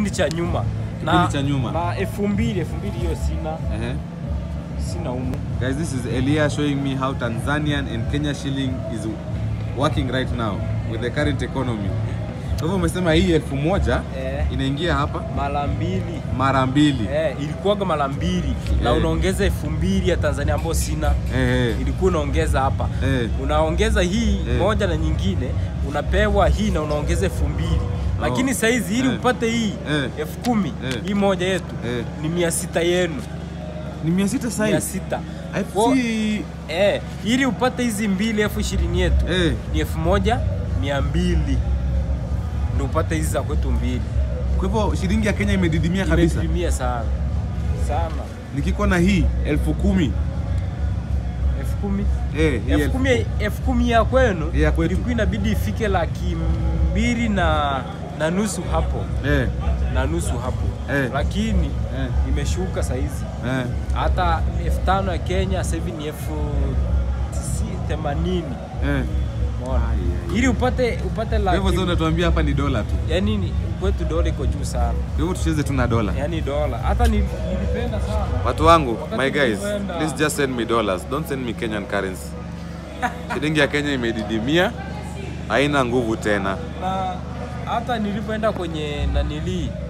kipindi cha nyuma Kipindi cha nyuma. na elfu mbili elfu mbili hiyo sina Ehe. sina umu Guys, this is Elia showing me how Tanzanian and Kenya shilling is working right now with the current economy. Kwa hivyo umesema hii elfu moja eh, inaingia hapa mara mbili mara mbili. eh, ilikuwaga mara mbili na Eh. unaongeza elfu mbili ya Tanzania ambayo sina Eh, eh. ilikuwa unaongeza hapa Eh. unaongeza hii Eh. moja na nyingine unapewa hii na unaongeza elfu mbili lakini saizi ili Eh. upate hii Eh. elfu kumi Eh. hii moja yetu Eh. ni mia sita yenu Ni mia sita sasa mia hivi. sita Aifu Wo- si eh, ili upate hizi mbili elfu ishirini yetu eh. ni elfu moja mia mbili ndio upate hizi za kwetu mbili Kwa hivyo shilingi ya Kenya imedidimia kabisa. imedidimia sana sana Nikikuwa na hii elfu kumi elfu kumi eh, hii elfu elfu kumi elfu kumi ya kwenu Ya kwetu. ilikuwa inabidi ifike laki mbili na, na nusu hapo eh, na nusu hapo Eh. lakini eh, imeshuka saizi eh. hata elfu tano ya Kenya sasa hivi ni elfu tisi- themanini eh. Umeona? ili upate upate Kwa hivyo sasa laki unatuambia hapa ni dola tu. yani ni- kwetu dola iko juu sana Kwa hivyo tucheze tu na dola. yani dola hata ni- nilipenda sana Watu wangu, Wakati my guys, tulipoenda- please just send me dollars. Don't send me Kenyan currency. Shilingi ya Kenya imedidimia, haina nguvu tena. na hata nilipoenda kwenye nanilii